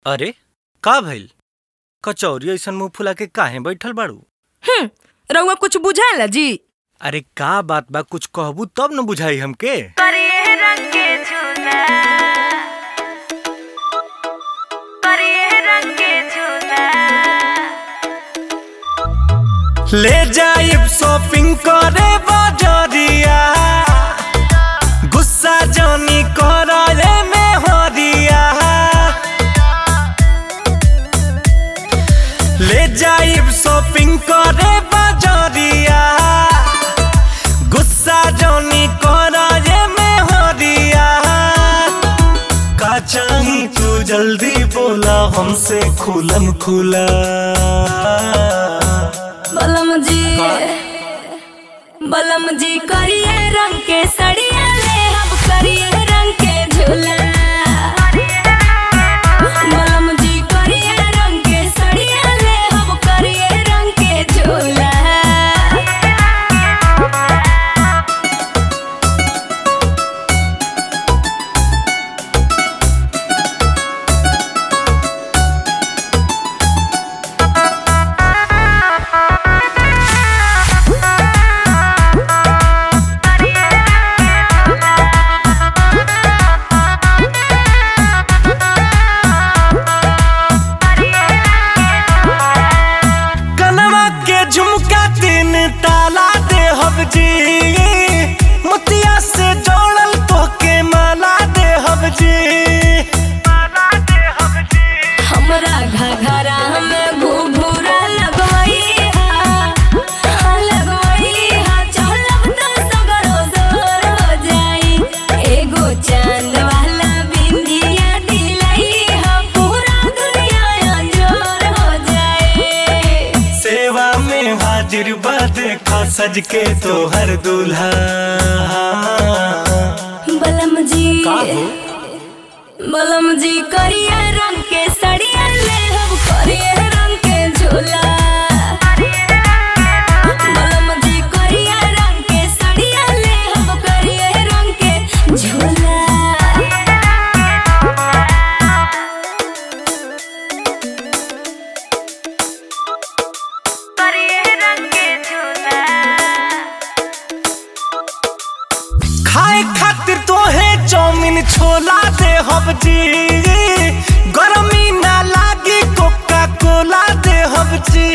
अरे का भइल कचौरी ऐसन मुंह फुला के काहे बैठल बाड़ू हम्म रउआ कुछ बुझाला जी अरे का बात बा कुछ कहबू तब न बुझाई हमके करिए रंग के झूला करिए रंग के झूला ले जाइब शॉपिंग करे बाजरिया गुस्सा जानी करे में हरिया ले जाइब शॉपिंग करे बाजरिया गुस्सा जानी करे में हरिया का चाही तू जल्दी बोला हमसे खुलम खुला बलम जी बलम जी करिए रंग के सड़िया ले हम करिए रंग के झूला बलम जी करिए रंग के सड़िया ले हम करिए रंग के झूला कनवा के झुमका तीन ताला दे हब जी मोतिया से जोड़ल तो के माला दे हब जी हमरा घघरा में घुघुरा लगवई हा लगवई हा चलब त सगरो जोर हो जाई एगो चांद वाला बिंदिया दिलई हा पूरा दुनिया अंजोर हो जाए सेवा में हाजिर बा देखा सज के तो हर दूल्हा बलम जी का हो? बलम जी करिए रंग के सड़िया ले हम करिए रंग के झूला बलम जी करिए रंग के सड़िया ले हम करिए रंग के झूला करिए रंग के झूला खाए खातिर तो है चौमिन छोला दे हब जी गरमी ना लागी कोका कोला दे हब जी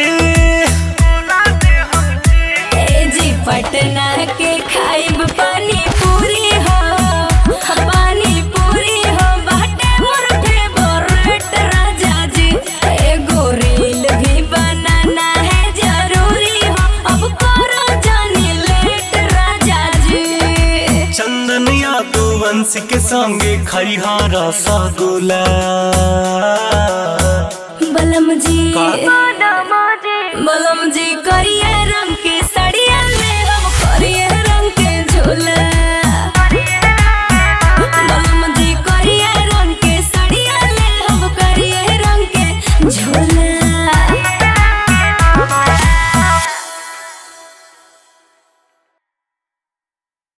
ए जी पटना के खाइब पानी पूरी हो पानी पूरी हो बाटे मोर फेवरेट राजा जी एगो रील भी बनाना है जरूरी हो अब करो जानी लेट राजा जी चंदनिया तू वंश के संगे खैहा रसगुल्ला बलम जी का? बलम जी करिए रंग के सड़िया ले हम करिए रंग के झूला